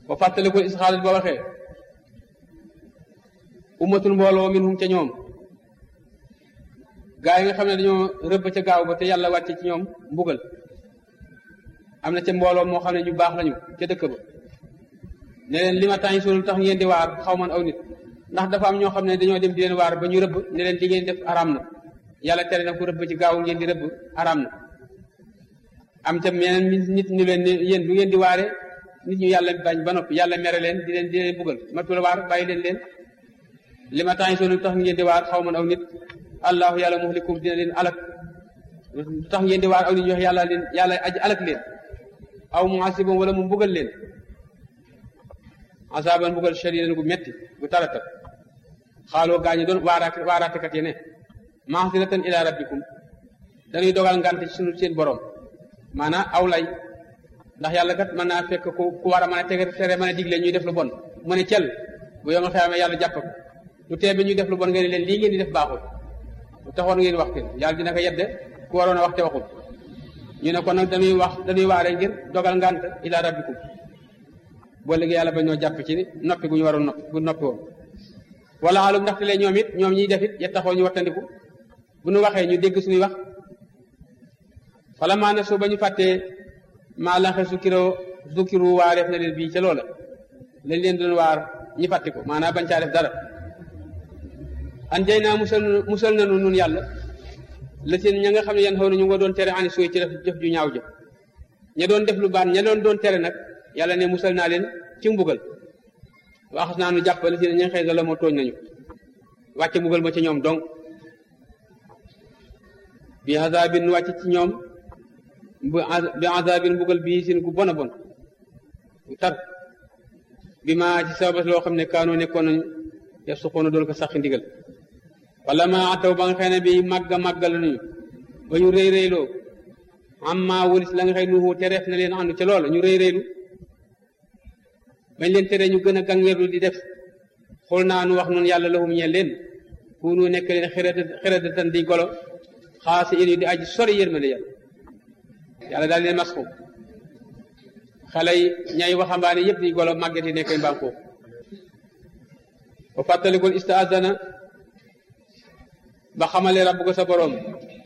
ba fàttalikul isxaalis ba waxee ummatul mbooloo minhum ca ñoom gaa yi nga xam ne dañoo rëbb ca gaaw ba te yàlla wàcce ci ñoom mbugal am na ca mbooloo moo xam ne ñu baax lañu ca dëkk ba ne leen li ma tàngi solu tax ngeen di waar xaw man aw nit ndax dafa am ñoo xam ne dañoo dem di leen waar ba ñu rëbb ne leen li ngeen def araam na yàlla tere na ku rëbb ci gaaw ngeen di rëbb araam na am ca meneen nit ñu leen ne yéen du ngeen di waare nit ñu yàlla bañ ba noppi yàlla mere leen di leen di leen buggal matul waar bàyyi leen leen li ma tàngi solu tax ngeen di waar xaw man aw nit allahu yàlla muhlikum dina leen alak tax ngeen di waar aw nit ñu wax yàlla leen yàlla aji alak leen aw muasibam wala mu mbugal leen asaban mbugal shadidan gu metti gu tarata xaaloo gaañu doon waaraat waaraatekat yi ne mahsiratan ila rabbikum dañuy dogal ngante ci sunu seen borom maanaam aw lay ndax yàlla kat mën naa fekk ku ku war a mën a tege tere mën a digle ñuy def lu bon mu ne cel bu yomal xeyaame yàlla jàpp ko lu tee bi ñuy def lu bon ngeen leen lii ngeen di def baaxul lu taxoon ngeen wax kenn yàlla dina ko yedde ku waroon a wax te waxul ñu ne kon nag dañuy wax dañuy waare ngir dogal ngant ila rabbikum boo léegi yàlla ba ñoo jàpp ci noppi gu ñu waroon noppi bu noppi woon wala alum ndaxte lee ñoom it ñoom ñiy def it ya taxoo ñu wattandiku bu ñu waxee ñu dégg suñuy wax fala maa na soo ba ñu fàttee maa lanxe su kiro zukiru waareef na leen bii ca loola lañ leen doon waar ñi fàtti ko maanaam bañ caa def dara an jay naa musal musal nanu nun yàlla la seen ña nga xam ne yan xaw na ñu nga doon tere ani sooy ci def jëf ju ñaaw jëf ña doon def lu baax ña doon doon tere nag yàlla ne musal naa leen ci mbugal waxas naa nu jàpp la seen ña nga xëy la moo tooñ nañu wàcce mbugal ma ci ñoom donc bi azabin wàcc ci ñoom bi azabin mbugal bii seen gu bon a bon gu tar bi ma ci sababas loo xam ne kaanoo nekkoon nañu def su xoona doon ko sax ndigal wala ma ataw ba nga xëy ne bi màgga màggal nañu ba ñu rëy rëyloo am maa wëlis la nga xëy nuhu tereef na leen àndu ca loola ñu rëy rëylu bañ leen tere ñu gën a gàngeerlu di def xool naa nu wax noonu yàlla lahum ñeel leen kunu nekk leen xeradatan di golo xaasi in yi di aji sori yërmande yàlla yàlla daal leen masxu xale yi ñay waxambaane yëpp di golo màgget yi nekk mbaam foofu ba fàttalikul istaazana ba xamale rabb ko sa boroom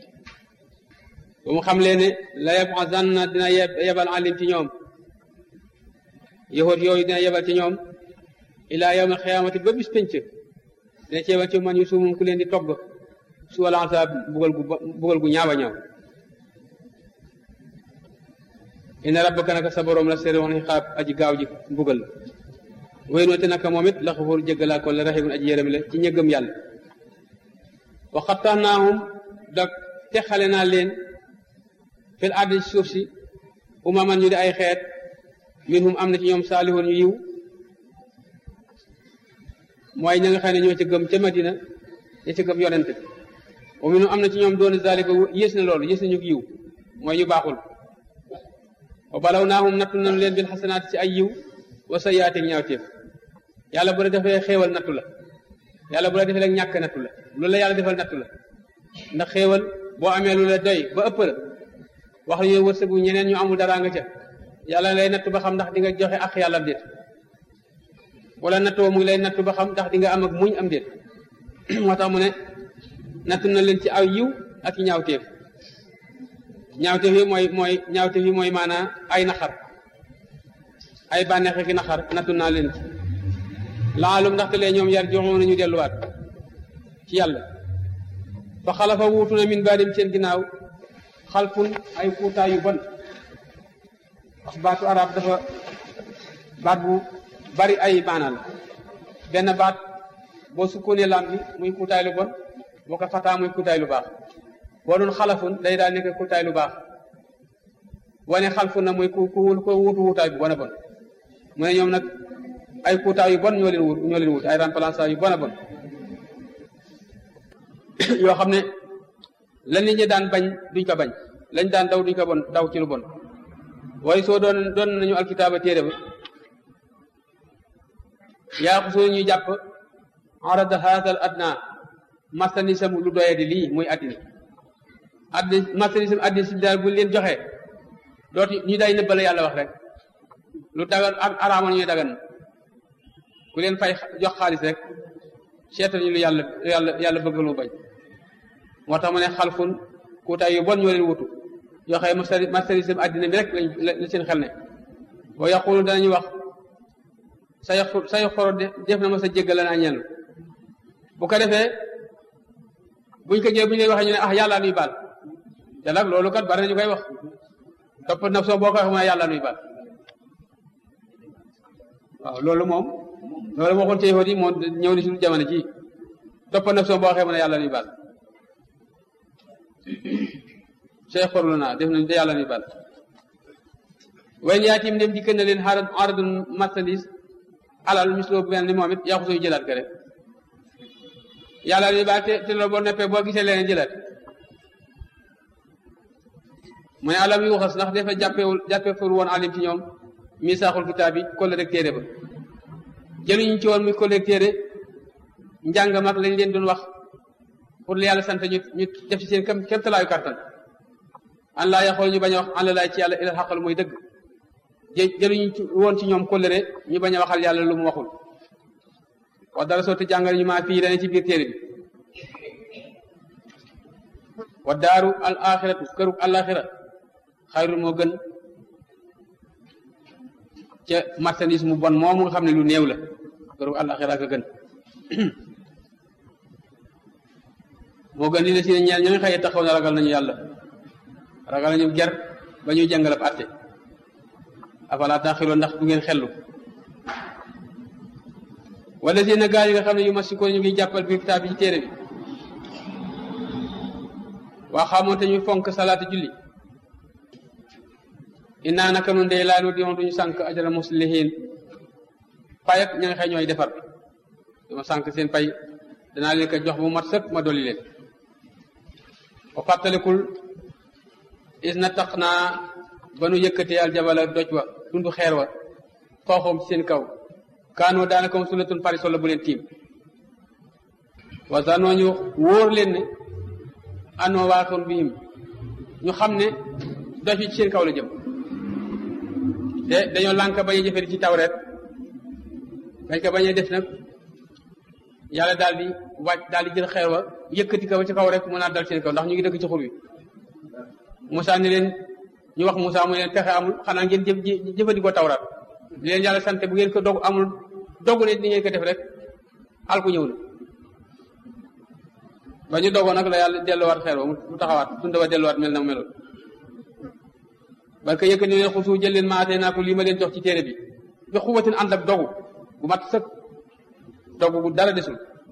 ba mu xam leen ne la yab'azanna dina yebal alim ci ñoom yahut yooyu dina yebal ci ñoom ilaa yawma xiyaamati ba bis penc dina ci yebal ci man yu suumum ku leen di togg su wala asaab bugal gu bugal gu ñaawa ñaaw inna rabbaka naka sa boroom la seri woon xiqaab aji gaaw ji mbugal way noote naka moom it la xafuur jéggalaa ko la raximun aji yërëm la ci ñëggam yàlla wa xattaanaahum da texale naa leen fil ardi ci suuf si umaman ñu di ay xeet minhum am na ci ñoom saalihun ñu yiw mooy ña nga xam ne ñoo ca gëm ca Madina ña ca gëm yonente wa minhum am na ci ñoom doon zalika yées na loolu yées na ñu yiw mooy ñu baaxul wa balaw naahum nattu nañu leen bil xasanaat ci ay yiw wa sayyaati ñaawteef yàlla bu la defee xéewal nattu la yàlla bu la defee rek ñàkk nattu la loolu la yàlla defal nattu la ndax xéewal boo amee lu la doy ba ëpp la wax ñu wërsëgu ñeneen ñu amul dara nga ca yàlla lay nattu ba xam ndax di nga joxe ak yàlla am déet wala nattoo mu ngi lay nattu ba xam ndax di nga am ak muñ am déet moo tax mu ne nattu na leen ci aw yiw ak i ñaawteef ñaawteef yi mooy mooy ñaawteef yi mooy maanaa ay naxar ay bànneex ak i naxar nattu naa leen ci laalum ndaxte lee ñoom yar joxoon nañu delluwaat ci yàlla fa xalafa wuutu na min baadim seen ginnaaw xalfun ay kuutaay yu bon wax baatu arab dafa baat bu bari ay maanaa la benn baat boo sukkoonee lam bi muy kuutaay lu bon boo ko fataa muy kuutaay lu baax boo doon xalafun day daal nekk kuutaay lu baax wane xalfun na muy ku ku ko wuutu wuutaay bu bon a bon mu ne ñoom nag ay kuutaay yu bon ñoo leen wut ñoo leen wut ay remplaçant yu bon a bon yoo xam ne la nit ñi daan bañ duñ ko bañ lañ daan daw duñ ko bon daw ci lu bon waaye soo doon doon nañu alkitaaba téere ba yaa ko soo ñuy jàpp arada haadal adna marchandisam lu doye di lii muy addina addi marchandisam addina si daal bu leen joxee dooti ñu day nëbbala yàlla wax rek lu dagan ak araamoon ñuy dagan ku leen fay jox xaalis rek seetal ñu lu yàlla yàlla yàlla bëgg lu bañ moo tax mu ne xalfun kuutaay yu bon ñoo leen wutu yoo xam ne marchandise àddina bi rek lañ la seen xel ne wa yaqulu danañu wax say say xoro def na ma sa jéggal naa ñenn bu ko defee buñ ko jëlee bu ñu lay waxee ñu ne ah yàlla nuy baal te nag loolu kat bari nañu koy wax topp naf soo boo ko waxee mu ne yàlla nuy baal waaw loolu moom loolu waxoon ci yahudi moom ñëw ni suñu jamono ci topp naf soo boo waxee mu ne yàlla nuy baal say xorlu naa def nañ de yàlla nuy baal way yaatim dem dikk na leen xaaral aradun marchandise alal misloo bu mel ni moom it yaa ko sooy jëlaat ko rek yàlla nuy baal te te loolu boo neppee boo gisee leneen jëlaat mu ne alam yu waxas ndax dafa jàppewul jàppewul woon alim ci ñoom misaaxul kitaab bi kolle rek téere ba jëluñu ci woon muy kolle rek téere njàng mag lañ leen doon wax pour li yàlla sant ñu ñu def ci seen kem kemtalaayu kartan an laa yaxool ñu bañ a wax an la laay ci yàlla ilal xaqal mooy dëgg jëluñu woon ci ñoom kóllëre ñu bañ a waxal yàlla lu mu waxul wax dara sotti jàngal ñu maa fii dane ci biir téere bi wa daaru al axiratu këru alaxira xayrul moo gën ca marchandise mu bon moomu nga xam ne lu néew la këru alaxira ka gën moo gën li la si ne ñeel ñooy xëye taxaw na ragal nañu yàlla ragal nañu ger ba ñuy jàngalab àtte afala taxiloon ndax du ngeen xellu wala si na gaa yi nga xam ne yu masiko ñu ngi jàppal bi kitaab bi ci téere bi waa xamoon te ñu fonk salaata julli innaa naka nun day laa nu di duñu sànk ajara muslihin pay ak ña nga xëy ñooy defar dama sànk seen pay danaa leen ko jox bu mat sëkk ma dolli leen wa fàttalikul is na tax naa ba nu yëkkatee aljabala doj wa tundu xeer wa xooxoom ci seen kaw kaanoo daanaka mu sulatun parisol la bu leen tiim wa zanoo ñu wóor leen ne anoo waaxoon bihim ñu xam ne doj yi ci seen kaw la jëm te dañoo lànk bañ a jëfee ci tawreet bañ ko bañ a def nag yàlla daal di wàcc daal di jël xeer wa yëkkati ko ba ci kaw rek mu naa dal seen kaw ndax ñu ngi dëkk ci xur wi Moussa ni leen ñu wax Moussa mu leen pexe amul xanaa ngeen jëf jëfandikoo tawraat di leen yàlla sant bu ngeen ko dog amul dogu ne ni ngeen ko def rek al ku ñëw na ba ñu dogoon nag la yàlla delluwaat xeer wa mu taxawaat tunda wa delluwaat mel na mu meloon barke yëkkati leen xusu jël leen maatee naa ko lii ma leen jox ci téere bi bi xubatin ànd ak dogu bu mat sëkk dogu bu dara desul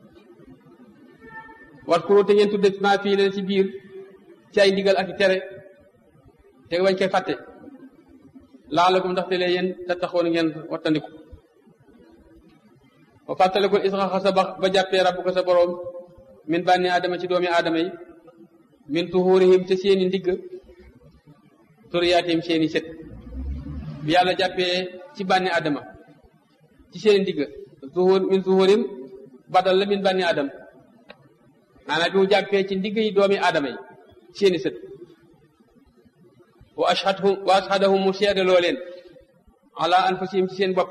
wat kuro te ngeen tudde maa fii leen ci biir ci ay ndigal ak i tere te bañ koy fàtte laalakum ndaxte lee yéen te taxoon ngeen wattandiku ba fàttalikul isxaxa sa ba ba jàppee rabbu ko sa boroom min bànni aadama ci doomi aadama yi min tuhuurihim te seeni ndigg turiyaatim seeni sët bi yàlla jàppee ci bànni aadama ci seeni ndigg tuhur min tuhuurim badal la min bànni aadama maanaam bi mu jàppee ci ndigg yi doomi aadama yi seeni sët wa ashhadhum wa ashhadahum mu seede loo leen ala anfusihim ci seen bopp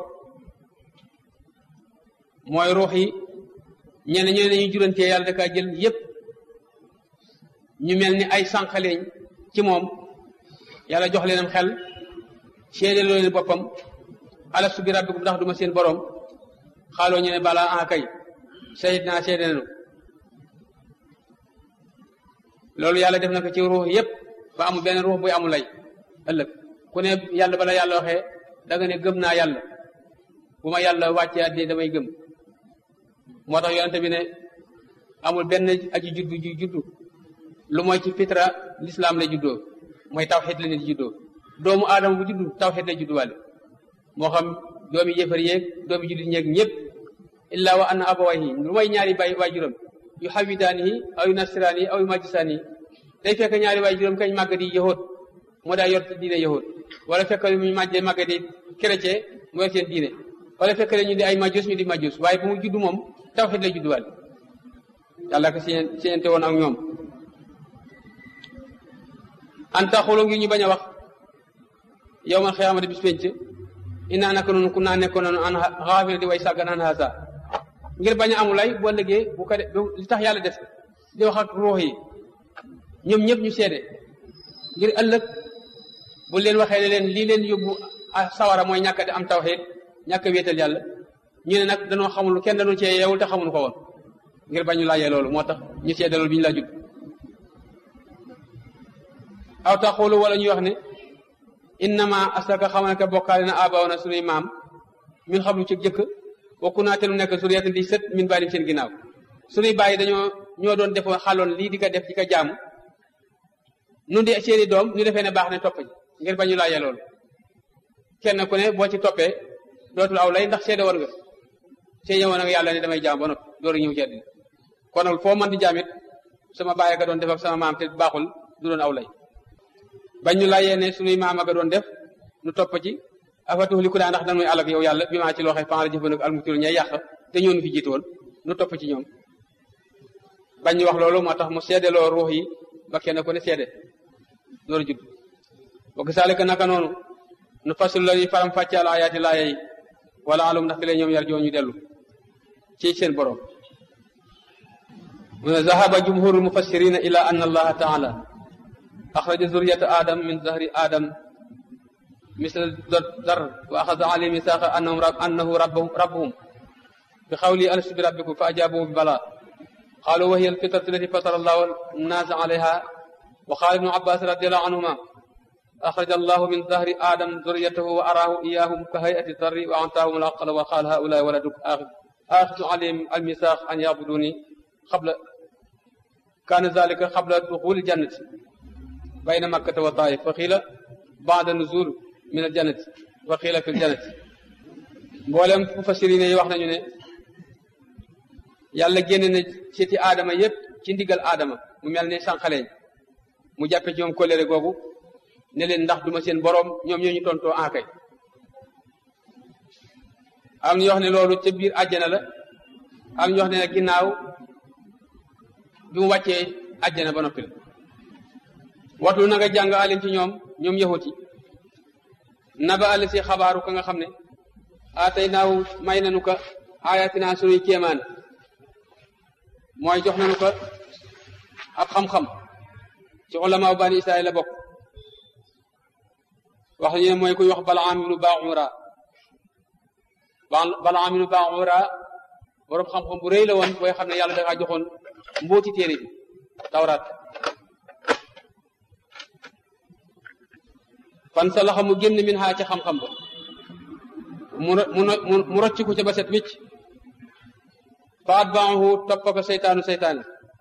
mooy ruux yi ñenn ñoo ne ñu jurantee yàlla dakaa jël yépp ñu mel ni ay sànqaleñ ci moom yàlla jox leenam xel seede loo leen boppam alastu bi rabbikum ndax duma seen boroom xaaloo ñu ne balaa ah kay sayid naa seede nanu loolu yàlla def na ko ci ruux yépp ba amul benn ruux buy amul lay ëllëg ku ne yàlla bala yàlla waxee da nga ne gëm naa yàlla bu ma yàlla wàccee àddina damay gëm moo tax yonente bi ne amul benn aji juddu ju juddu lu mooy ci fitra l'islam lay juddoo mooy tawxid la nit juddoo doomu aadama bu juddu tawxid lay judduwaale moo xam doomi yëfar yeeg doomi jullit ñeeg ñëpp illa wa anna abawayhi lu mooy ñaari bay waajuram yu xawidaanihi aw yu nasiraanihi aw yu majjisaanihi day fekk ñaari waajuram kañ màgg di yahood moo daa yor diine yahood wala fekk mu màjjee màgg di chrétien mu yor seen diine wala fekk ñu di ay majus ñu di majus waaye bu mu juddu moom tawxid lay judduwaale yàlla ko seen seente woon ak ñoom an taxulu ngi ñu bañ a wax yow man xiyaamati bis penc inaa naka noonu ku naa nekkoon noonu an xaafir di way sàggan an hasa ngir bañ a amu lay boo liggéey bu ko de li tax yàlla def di wax ak ruux yi ñoom ñëpp ñu seede ngir ëllëg bu leen waxee ne leen lii leen yóbbu sawara mooy ñàkk di am tawxiid ñàkk a wéetal yàlla ñu ne nag danoo xamul kenn dañu cee yeewul te xamul ko woon ngir bañ ñu laajee loolu moo tax ñu seede loolu bi ñu la jub aw taxulu wala ñuy wax ne innama asaka xam ne que bokkaale na abaw na sunuy maam min xam lu ci jëkk bokku naa te lu nekk suriyatan di sët min baalim seen ginnaaw sunuy bàyyi dañoo ñoo doon defoon xaloon lii di ko def di ko jaamu nun di seeni doom ñu defee ne baax ne topp ngir bañu laajee loolu kenn ku ne boo ci toppee dootul aw lay ndax seede woon nga seede woon nga yàlla ne damay jaam ba noppi door a ñëw ci àddina kon nag foo mën di jaamit sama bàyyi ka doon def ak sama maam te baaxul du doon aw lay bañ ñu laajee ne sunuy maam aga doon def nu topp ci afatuux li ku daa ndax dañuy àll ak yow yàlla bi maa ci loo xam fan la jëfandiku almutul ñay yàq te ñoo nu fi jiitu woon nu topp ci ñoom bañ ñu wax loolu moo tax mu seedeloo ruux yi ba kenn ku ne seede loolu jub wa kasaalika naka noonu nu fasul la ñuy faram fàccaal ayaati laaya yi wala alum ndax fi la ñoom yar joo ñu dellu ci seen borom mu ne zahaba jumhurul mufassirina ila anna allaha taala axraja zuriyata adam min zahri adam misl dar wa axada alayhi misaaqa annahum annahu rabbuhum bi xawli alastu bi rabbikum fa ajabuhu bi bala qaalu wa hiya alfitratu allati fatara allahu annaasa alayha wa qaala ibnu abbas radiallahu anhuma أخرج الله من ظهر آدم ذريته وأراه إياهم كهيئة الذر وأعطاهم العقل وقال هؤلاء ولدك آخذ آخذ عليهم الميثاق أن يعبدوني قبل كان ذلك قبل دخول الجنة بين مكة والطائف وقيل بعد النزول من الجنة وقيل في الجنة mboolem mufassirin yi wax nañu ne yàlla génne na ci aadama yépp ci ndigal aadama mu mel ni sànqaleñ mu jàppe ci ñoom kolere googu ne leen ndax duma seen boroom ñoom ñoo ñu tontoo aakay am ñu wax ne loolu ca biir àjjana la am ñu wax ne ginnaaw bi mu wàccee àjjana ba noppi la watlu na nga jàng alim ci ñoom ñoom yahuti naba àll si xabaaru ka nga xam ne atay naaw may nanu ko ayatina sunuy kéemaan mooy jox nanu ko ab xam-xam ci ulamaaw bani israil la bokk wax ñu ne mooy kuy wax balaam ibnu baaxura balaam ibnu baaxura boroom xam-xam bu rëy la woon booy xam ne yàlla dafa joxoon mbooti téere bi tawraat fan sa laxa mu génn min xaa ca xam-xam ba mu mu mu rocc ko ca ba set wicc fa atbaahu topp ko seytaanu seytaane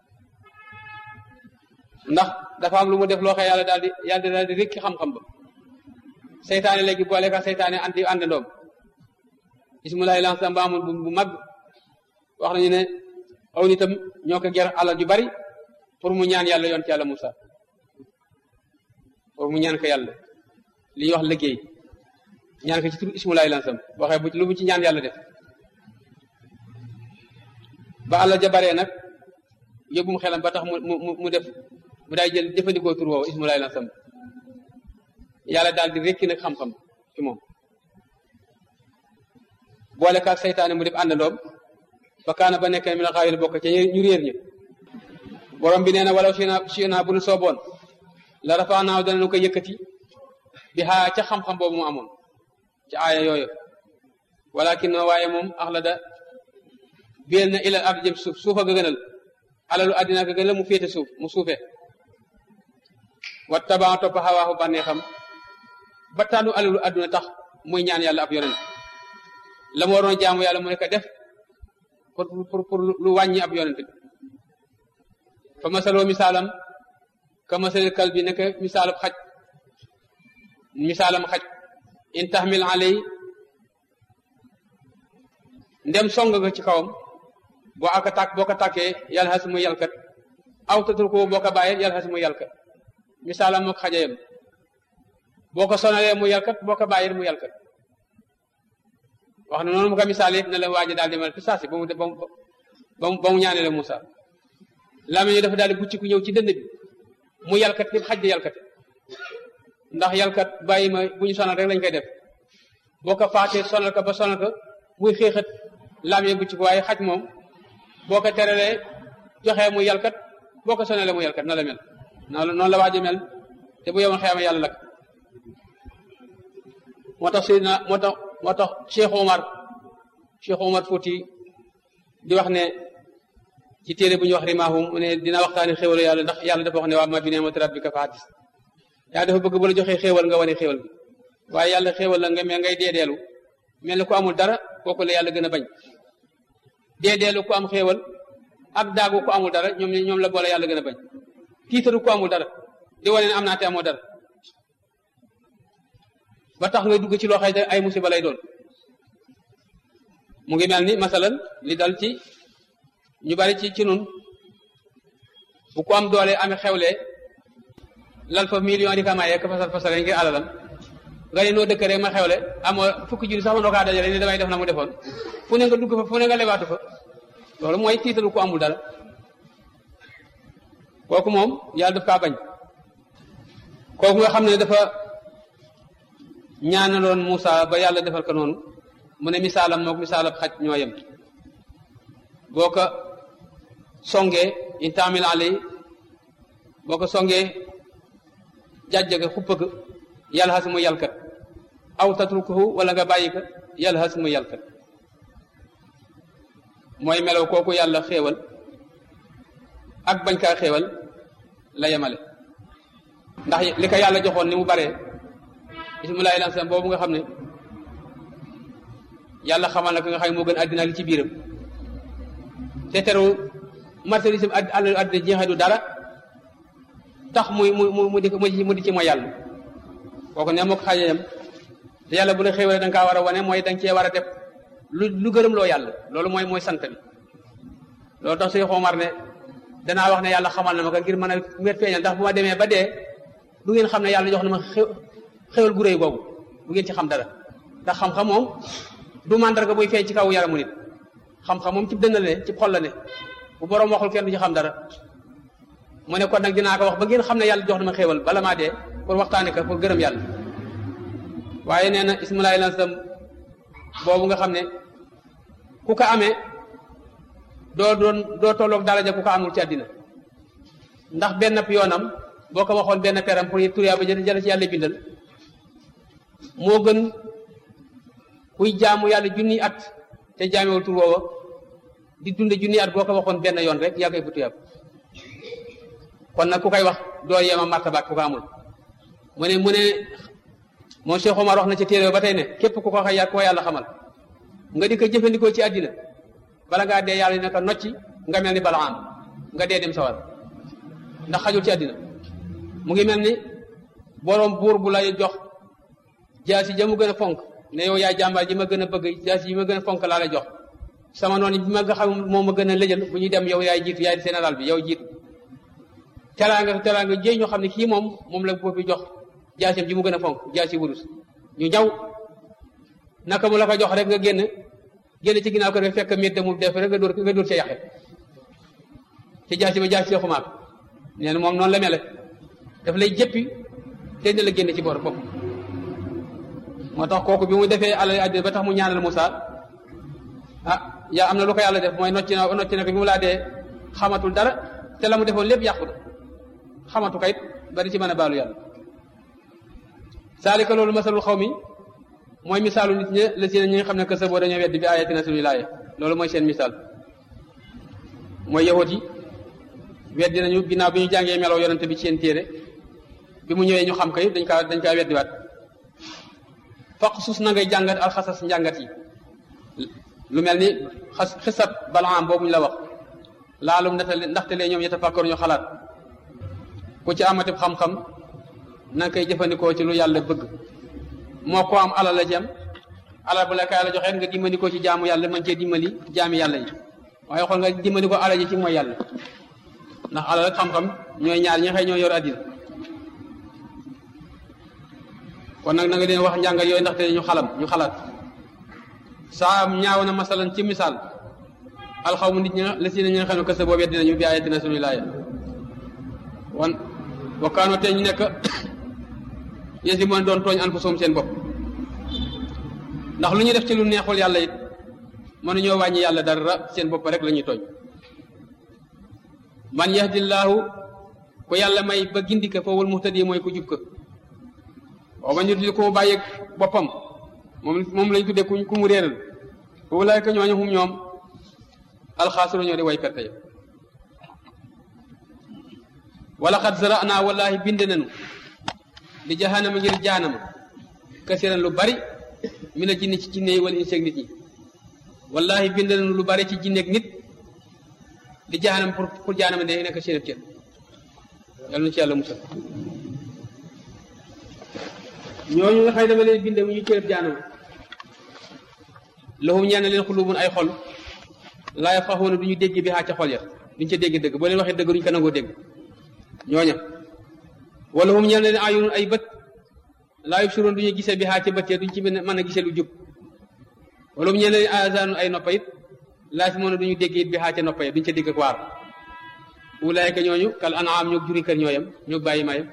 ndax dafa am lu mu def loo xam yàlla daal di yàlla daal di rekki xam-xam ba seytaane léegi boole ka seytaane anti àndandoom ismulaay lansa mbaamul bu bu mag wax nañu ne aw nitam ñoo ko ger alal ju bari pour mu ñaan yàlla yoon ci yàlla Musa pour mu ñaan ko yàlla li ñuy wax liggéey ñaan ko ci tur ismulaay lansam waxee bu lu mu ci ñaan yàlla def ba alal ja baree nag yóbbum xelam ba tax mu mu mu def mu daay jël jëfandikoo tur woowu ismulaay lansam yàlla daal di rekki nag xam-xam ci moom boole kaak seytaane mu def àndandoom ba kaana ba nekk mi la xaawil bokk ca ñu réer ñi borom bi nee na walaw sina sina bu nu sooboon la rafaanaaw danañu ko yëkkati bi xaa ca xam-xam boobu mu amoon ci aaya yooyu walakin no waaye moom axlada biel na ilal ard jëm suuf suufa ga gënal alalu addina ga gënal mu féete suuf mu suufe wa tabaa topp xawaaxu bànneexam ba tànnu alalu adduna tax muy ñaan yàlla ab yonent la mu waroon jaamu yàlla mu ne ko def pour pour pour lu wàññi ab yonent bi fa masaloo misaalam ka masalil kal bi nekk misaalab xaj misaalam xaj in taxmil alay ndem song nga ci kawam boo aka tàkk boo ko tàkkee yàlla xas muy yàlkat aw tatul ko boo ko bàyyee yàlla xas muy yàlkat misaalam mook xajayam boo ko sonalee mu yàlkat boo ko bàyyee mu yàlkat wax na noonu mu ko misaal it ne la waaji daal demal fi saasi ba mu ba mu ba mu ñaanee la Moussa lamiñu dafa daal di bucci ku ñëw ci dënd bi mu yàlkat képp xaj di yàlkat ndax yàlkat bàyyi ma bu ñu sonal rek lañ koy def boo ko faatee sonal ko ba sonal ko muy xeexat lamee bu ci ko waaye xaj moom boo ko teralee joxee mu yalkat boo ko sonalee mu yalkat na la mel noonu noonu la waaji mel te bu yowoon xeama yàlla lak moo tax Seydina moo tax moo tax Cheikh Omar Cheikh Omar Fouti di wax ne ci téere bu ñuy wax rimahum mu ne dina waxtaani xéwalu yàlla ndax yàlla dafa wax ne waa ma bi ni'mati rabbika fa haddis yaa dafa bëgg bu la joxee xéewal nga wane xéewal bi waaye yàlla xéewal la nga mel ngay deedeelu mel ni ku amul dara kooku la yàlla gën a bañ deedeelu ku am xéewal ak daagu ku amul dara ñoom ñoom la boole yàlla gën a bañ tiitaru ku amul dara di wane ne am naa te amoo dara ba tax ngay dugg ci loo xëy ay musiba lay doon mu ngi mel ni masalan li dal ci ñu bari ci ci nun bu ko am doole amee xewlee lal fa million di ka mayee ka fasal fasal ngir alalam nga ne noo dëkk rek ma xewle amoo fukki junni sax ma noo kaa dajale ni damay def na mu defoon fu ne nga dugg fa fu ne nga lebaatu fa loolu mooy tiitalu ko amul dara kooku moom yàlla daf kaa bañ kooku nga xam ne dafa ñaanaloon Moussa ba yàlla defal ko noonu mu ne misaalam mook misaalab xaj ñoo yem boo ko songee in taamil alay boo ko songee jàjjage xuppëg yàlla xas mu yàlkat aw tatrukuhu wala nga bàyyi ko yàlla xas mu yàlkat mooy melaw kooku yàlla xéewal ak bañ kaa xéewal la yemale ndax li ko yàlla joxoon ni mu baree bismillahi lansam boobu nga xam ne yàlla xamal na ko nga xam ne moo gën àddina li ci biiram te teru marchandise ad àll àddina jeexee du dara tax muy mu mu mu di mu di ci mooy yàlla kooku ne moo ko xaajayam te yàlla bu la xéwalee da nga kaa war a wane mooy da nga cee war a def lu lu gërëm loo yàlla loolu mooy mooy sant bi loolu tax suy xomar ne danaa wax ne yàlla xamal na ma ko ngir mën a wér feeñal ndax bu ma demee ba dee du ngeen xam ne yàlla jox na ma xéwal gu réy boobu du ngeen ci xam dara ndax xam-xam moom du màndarga buy feeñ ci kaw yaramu nit xam-xam moom ci dënn la ne ci xol la ne bu boroom waxul kenn du ci xam dara mu ne kon nag dinaa ko wax ba ngeen xam ne yàlla jox na ma xéewal bala maa dee pour waxtaane ko pour gërëm yàlla waaye nee na ismulaay lansam boobu nga xam ne ku ko amee doo doon doo tolloog daraja ku ko amul ci àddina ndax benn yoonam boo ko waxoon benn peram pour turiyaa ba jël ci yàlla bindal moo gën kuy jaamu yàlla junni at te jaamewul tur woowa di dunde junni at boo ko waxoon benn yoon rek yaa koy fu tuyaab kon nag ku koy wax doo yema martabaat ku ko amul mu ne mu ne moom Cheikh Omar wax na ci téere ba tey ne képp ku ko xay ku ko yàlla xamal nga di ko jëfandikoo ci àddina bala ngaa dee yàlla dina ko nocci nga mel ni balaam nga dee dem sawar ndax xajul ci àddina mu ngi mel ni boroom buur bu lay jox jaasi ja mu gën a fonk ne yow yaay jàmbaar ji ma gën a bëgg jaasi yi ma gën a fonk laa lay jox sama noonu bi ma nga xam moom ma gën a lëjal bu ñuy dem yow yaay jiitu yaay général bi yow jiitu teraanga teraanga jéey ñoo xam ne kii moom moom la boobu jox jaasam ji mu gën a fonk jaasi wurus ñu ñaw naka mu la ko jox rek nga génn génn ci ginnaaw ko rek fekk métte mu def rek nga dóor nga dóor ca yàqe ci jaasi ba jaasi xumaat nee na moom noonu la mele daf lay jëppi te dina la génn ci boor bopp moo tax kooku bi mu defee alal àddina ba tax mu ñaanal Moussa ah yaa am na lu ko yàlla def mooy nocci na nocci na ko bi mu laa dee xamatul dara te la mu defoon lépp yàqu na xamatu kayit bari ci mën a baalu yàlla saalika loolu masalul xaw mi mooy misaalu nit ñi la si ñi nga xam ne que sa boo dañoo weddi bi ayatina suñu laaye loolu mooy seen misaal mooy yahut yi weddi nañu ginnaaw bi ñu jàngee meloo yonante bi ci seen téere bi mu ñëwee ñu xam ko yëpp dañ kaa dañ kaa weddiwaat faq sus na ngay jàngat alxasas njàngat yi lu mel ni xas xisat balaam boobu ñu la wax laalum ndaxte ndaxte lee ñoom yatafakkaru ñu xalaat ku ci amati xam-xam na nga koy jëfandikoo ci lu yàlla bëgg moo ko am alal la ci am alal bu la ko yàlla joxee nga dimbali ko ci jaamu yàlla mën cee dimbali jaami yàlla yi waaye xool nga dimbali ko alal ji ci mooy yàlla ndax alal ak xam-xam ñooy ñaar ñi xëy ñoo yor àddina kon nag na nga leen wax njàngat yooyu ndaxte ñu xalam ñu xalaat saa ñaaw na masalan ci misaal alxawmu nit ñi la si ne ñi nga xam ne kese boobu dinañu bi ayatina suñuy laaya wan wakkaanoo te ñu nekk yéen si mën doon tooñ an fa soom seen bopp ndax lu ñu def ci lu neexul yàlla it mënuñoo wàññi yàlla dara seen bopp rek la ñuy tooñ man yahdillaahu ku yàlla may ba gindi ko fawul muhtadi mooy ku jub ko waaw man yudlil ko mu bàyyeeg boppam moom moom lañ tuddee ku ku mu réeral foofu laay ko ñooñu xum ñoom alxaasiru ñoo di way perte ya wala xat zara'naa wallahi bind nañu li jahannama ngir jaanama kasiran lu bari mi na jinni ci jinne yi wala inseeg nit ñi wallahi bind nañu lu bari ci jinneeg nit li jahannama pour pour jaanama de nekk seen cër yàlla na ci yàlla musal ñooñu nga xëy dama leen binde mu ñu cërëb jaanama lahum ñeen leen xulubun ay xol laa yafqahuuna du ñu dégg bi xaa ca xol ya duñ ca dégg dëgg boo leen waxee dëgg duñ ko nangoo dégg ñooña wala hum ñeen leen ayunun ay bët laa yubsiruun du ñu gisee bi xaa ca bët ya duñ ci mën a gisee lu jub wala hum ñeen leen azaanun ay noppa it laa si moona du ñu dégg it bi xaa ca noppa ya duñ ca dégg ak waar ulaayka ñooñu kal anaam ñoo juri kër ñooyam ñoo bàyyi mayam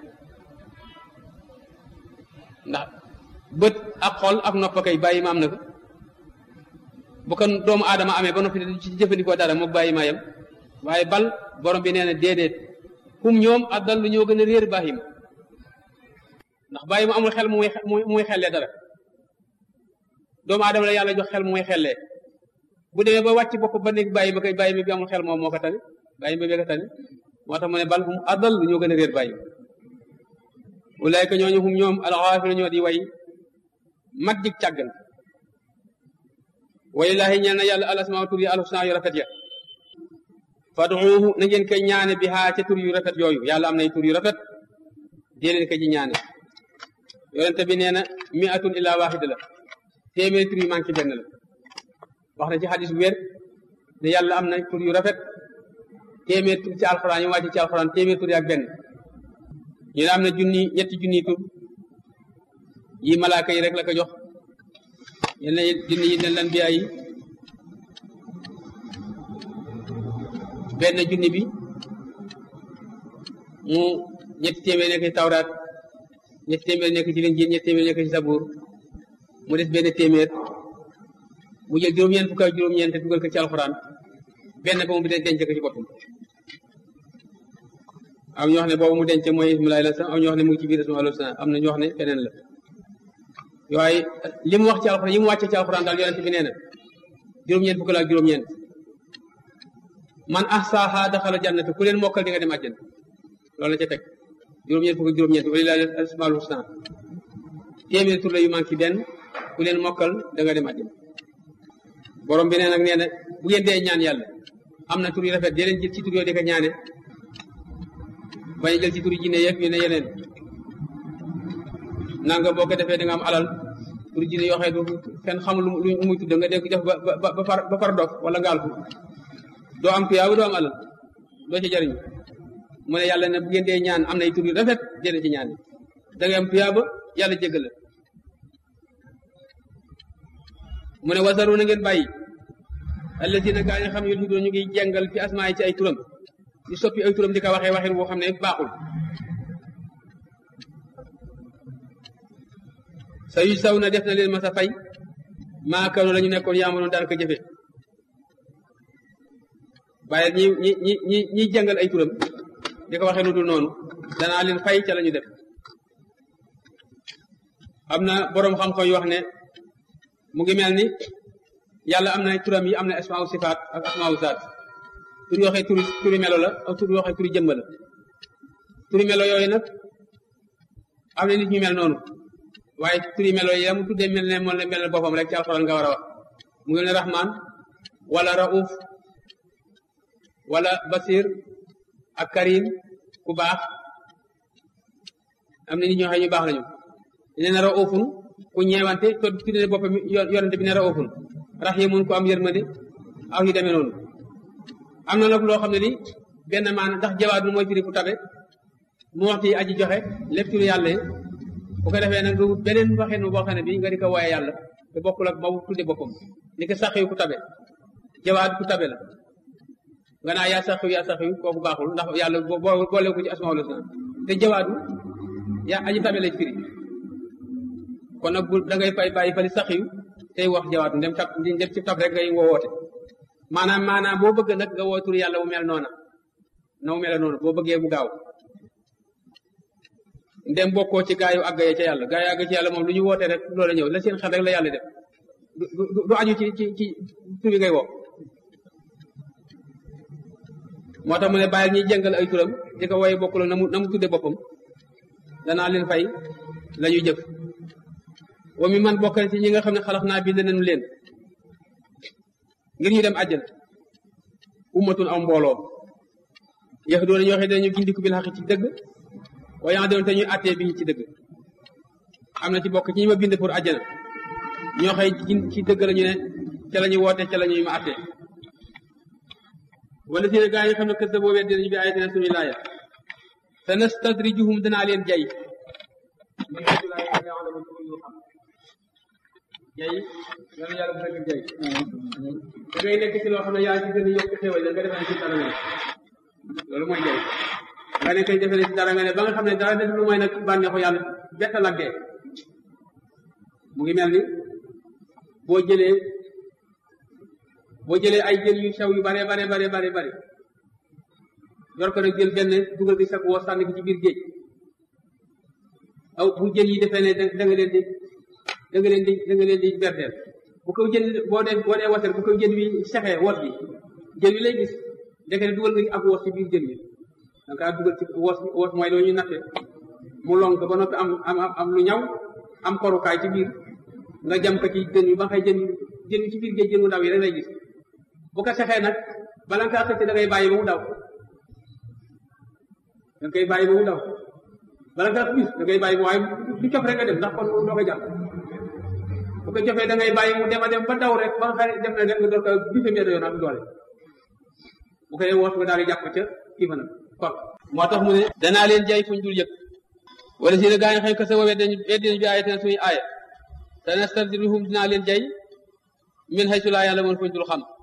ndax bët ak xol ak nopp kay bàyyi ma am na ko bu ko doomu aadama amee ba noppi di ci jëfandikoo dara moog bàyyi ma yem waaye bal borom bi nee na déedéet kum ñoom addal lu ñoo gën a réer bàyyi ma ndax bàyyi ma amul xel mu muy muy xellee dara doomu aadama la yàlla jox xel mu muy xellee bu demee ba wàcc bopp ba nekk bàyyi ma kay bàyyi ma bi amul xel moom moo ko tane bàyyi ma bee ko tane moo tax mu ne bal hum addal lu ñoo gën a réer bàyyi ma ulaayka ñooñu hum ñoom alxaafiru ñoo di way mat jig càggan walilaahi ñeel na yàlla alasmaa tur yi alxusnaa yu rafet ya fad'uuhu na ngeen koy ñaane bi haa ca tur yu rafet yooyu yàlla am nay tur yu rafet dee leen ko ci ñaane yonente bi nee na mi'atun illaa waahida la téeméeri tur yu manqué benn la wax na ci xadis bu wér ne yàlla am na tur yu rafet téeméer tur ci alxuraan yu wàcce ci alxuraan téeméer tur yi ak benn ñu ne am na junni ñetti junni tur yi malaaka yi rek la ko jox yenn junni yi nen lan bi ay benn junni bi mu ñetti téeméer nekk ci tawraat ñetti téeméer nekk ci linjiil ñetti téeméer nekk ci sabuur mu des benn téeméer mu jël juróom-ñeent fukk ak juróom-ñeent dugal ko ci alxuraan benn ba mu denc ko ci boppam am ñoo xam ne boobu mu denc mooy ismulaay la sax am ñoo xam ne mu ngi ci biir ismu alayhi salaam am na ñoo xam ne keneen la waaye li mu wax ci alxuraan yi mu wàcce ci alxuraan daal yonent bi nee na juróom-ñeent fukk la ak juróom-ñeent man ahsaaha daxala jannata ku leen mokkal di nga dem àjjana loolu la ca teg juróom-ñeent fukk ak juróom-ñeent walillaahi al-asmaa'ul husnaa téeméer tur la yu manqué benn ku leen mokkal da nga dem àjjana borom bi nee nag nee na bu ngeen dee ñaan yàlla am na tur yu rafet dee leen jël ci tur yoo di ko ñaane bañ jël ci turi jinne yeeg yu ne yeneen nanga boo ko defee da nga am alal turi jinne yoo xam ne kenn xamul lu muy tudd nga dégg def ba ba ba far ba far dof wala ngaal ko doo am tuyaaba doo am alal doo ci jariñ mu ne yàlla ne bu ngeen dee ñaan am nay tur yu rafet dee ci ñaan da ngay am tuyaaba yàlla jéggal la mu ne wasaru na ngeen bàyyi allazina gaa yi xam ne ñu ngi jàngal fi asmaa yi ci ay turam di soppi ay turam di ko waxee waxin boo xam ne baaxul sa yu saw na def na leen masa fay maakano la ñu nekkoon yaamanoon daan ko jëfe waaye ñi ñi ñi ñi ñiy jàngal ay turam di ko waxee lu dul noonu danaa leen fay ca la ñu def am na boroom xam-xam yu wax ne mu ngi mel ni yàlla am na turam yi am na asmaaw sifaat ak asmaaw zaat tur yoo xee turi turi melo la ak tur yoo xee turi jëmm la turi melo yooyu nag am na nit ñu mel noonu waaye turi melo yi mu tuddee mel ne moom la mel boppam rek ci alxuraan nga war a wax mu ngi ne rahman wala rauf wala basir ak karim ku baax am na nit ñoo xam ñu baax lañu nee na raufun ku ñeewante to tuddee boppam yonente bi ne raufun rahimun ku am yërmande aw yu demee noonu am na nag loo xam ne ni benn maana ndax jawaadu mooy firi ku tabe mu waxti aji joxe lépp turu yàlla yi bu ko defee nag du beneen waxeen boo xam ne bi nga di ko wooye yàlla te bokkul ak boobu tudde boppam ni ko sax yu ku tabe jawaad ku tabe la nga naa yaa sax yu yaa sax yu kooku baaxul ndax yàlla boo boole ko ci asmaul husna te jawaadu yaa aji tabe lay firi kon nag bu da ngay fay bàyyi fali sax yu tey wax jawaatu ndem tab ndem ci tab rek ngay woote maanaam maanaam boo bëgg nag nga woo tur yàlla wu mel noona na mu mel noonu boo bëggee mu gaaw ndem bokkoo ci gaa yu àgg ca yàlla gaa yu àgg ci yàlla moom lu ñu woote rek loola ñëw la seen xel rek la yàlla def du du aju ci ci ci tur bi ngay woo moo tax mu ne bàyyil ñuy jëngal ay turam di ko woye bokkul na mu na mu tudde boppam danaa leen fay la ñuy jëf wa mi man bokk ci ñi nga xam ne xalax naa bind nañu leen ngir ñu dem àjjana ummatun am mbooloo yax doon ñoo xam ne dañu gindiku bil xaq ci dëgg waaye yaa doon te ñuy attee bi ci dëgg am na ci bokk ci ñi ma bind pour àjjana ñoo xëy ci dëgg la ñu ne ca la ñuy woote ca la ñuy ma attee wala si ne gaa yi xam ne kës da boobee dinañu bi ayatina suñu laaya te nastadrijuhum danaa leen jay jay yàlla yàlla bu nekk jay da ngay nekk ci loo xam ne yaa ci gën a yokk xéwal da nga defee ci dara nga ne loolu mooy jay nga ne koy defee ci dara nga ne ba nga xam ne dara def lu mooy nag bànneexu yàlla bett la dee mu ngi mel ni boo jëlee boo jëlee ay jën yu sew yu bare bare bare bare bare yor ko nag jël benn dugal gi sag woo sànni ko ci biir géej aw bu jën yi defee ne da nga leen di da nga leen di da nga leen di berdeel bu ko jën boo dee boo dee water bu ko jën wi sexee wos bi jën wi lay gis ndeke ne dugal nga ak wos ci biir jën wi da nga dugal ci wos wos mooy loo ñuy natte mu lonk ba noppi am am am lu ñaw am korukaay ci biir nga jam ko ci jën wi ba xëy jën jën wi ci biir géej jën wu ndaw yi rek lay gis bu ko sexee nag bala nga xëcc da ngay bàyyi ba mu daw da ngay bàyyi ba mu daw bala nga bis da ngay bàyyi ba waaye du cof rek nga dem ndax kon doo ko jàpp bu ko jofee da ngay bàyyi mu dem a dem ba daw rek ba nga xam dem na rek nga door ko bise mbir yoon ak doole bu koy woos nga daal di jàpp ca kii fa nag kon moo tax mu ne danaa leen jay fuñ dul yëg wala si ne gaa yi xëy ko sa woowee dañu weddinañ bi aaya ten suñu aaya te nastadrijuhum dinaa leen jay min haysu laa yàlla moon fuñ dul xam